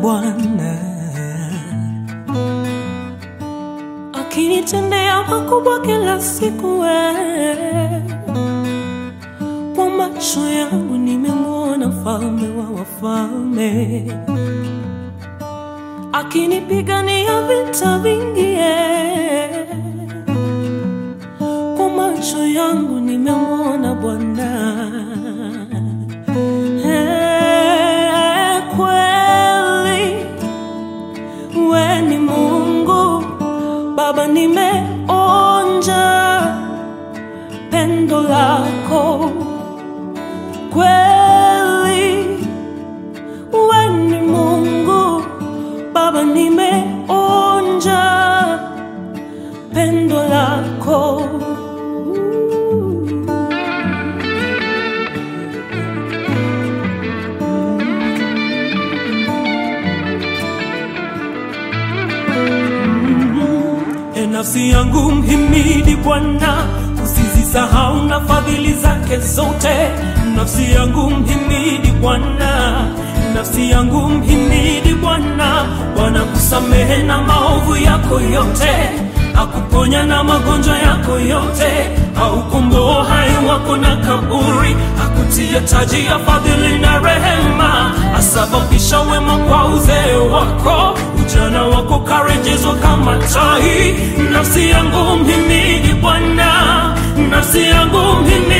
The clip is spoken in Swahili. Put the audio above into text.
Bwana akinitendea makubwa kila siku we. Kwa macho yangu nimemwona mfalme wa wafalme akinipigania vita vingi eh. Kwa macho yangu nimemwona Bwana Eh, kweli we ni Mungu Baba, nimeonja pendo lako kweli, we ni Mungu Baba, nimeonja pendo lako E nafsi yangu mhimidi Bwana, usizisahau na fadhili zake zote. Nafsi yangu mhimidi Bwana, nafsi yangu mhimidi Bwana. Bwana kusamehe na maovu yako yote, akuponya na magonjwa yako yote, aukomboa hai wako na kaburi, akutia taji ya fadhili na rehema, asababisha wema kwa uzee wako, ujana wako karejezwa kama tai. Nafsi yangu mhimidi Bwana, nafsi yangu mhimidi